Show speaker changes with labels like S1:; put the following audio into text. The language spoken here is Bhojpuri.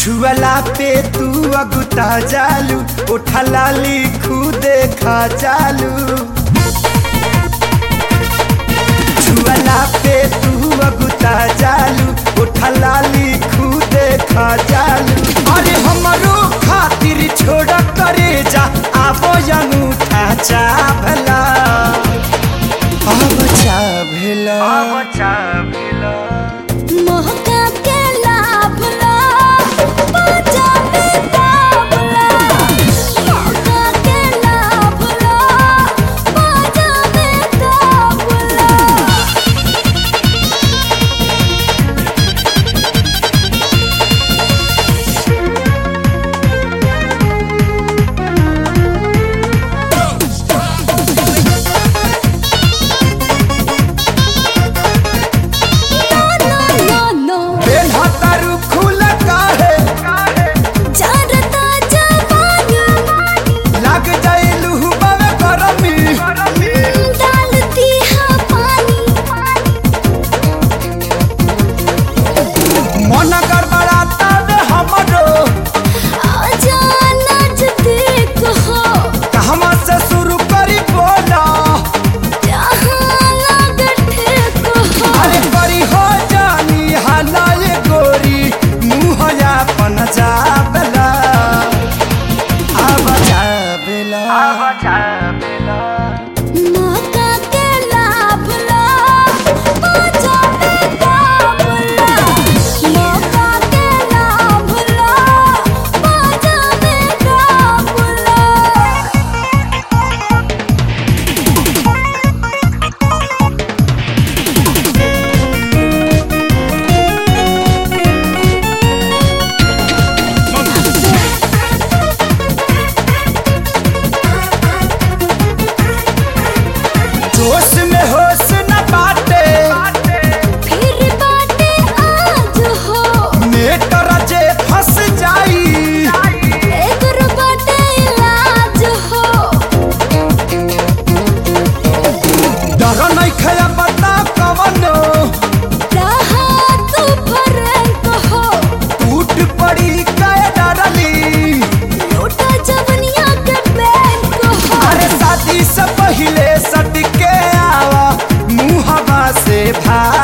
S1: छुअला पे तू अगुता जालू उठा लाली खुदे खा चालू छुअला पे तू अगुता जालू उठा लाली खुदे खा चालू अरे हमरो खातिर छोड़ करे जा आबो अंगूठा चाभला अब चाभला अब चाभला
S2: महका के लाभ ला बाजा में दाबला महका के लाभ ला बाजा में दाबला नो नो
S1: बेलहतारू खुल काहे
S2: चारता जवानी
S1: लग जाइलू बावे गरमी
S2: डालती है पानी
S1: मन गड़बड़ाता रे हमरो
S2: आजा नजदीक हो
S1: कहवा से शुरू करी बोला
S2: जहाँ लागत ठेक हो
S1: अरे करी हो जानी हलाए गोरी मुँह अपन जाबला अब जाबला अब जाबला
S2: मौका के लाभ ला बाजा में दाबला मौका के लाभ ला बाजा में दाबला
S1: जोश में होश न बाटे
S2: फिर बाटे आज हो
S1: मेटर जे फंस जाई
S2: एकर बाटे इलाज हो
S1: डर नहीं खया बता कवनो
S2: रहा तू फरक हो
S1: टूट पड़ी काय डरली
S2: लूटा जवनिया के बैंक हो
S1: अरे शादी से पहले सट के आवा मुहवा से भाग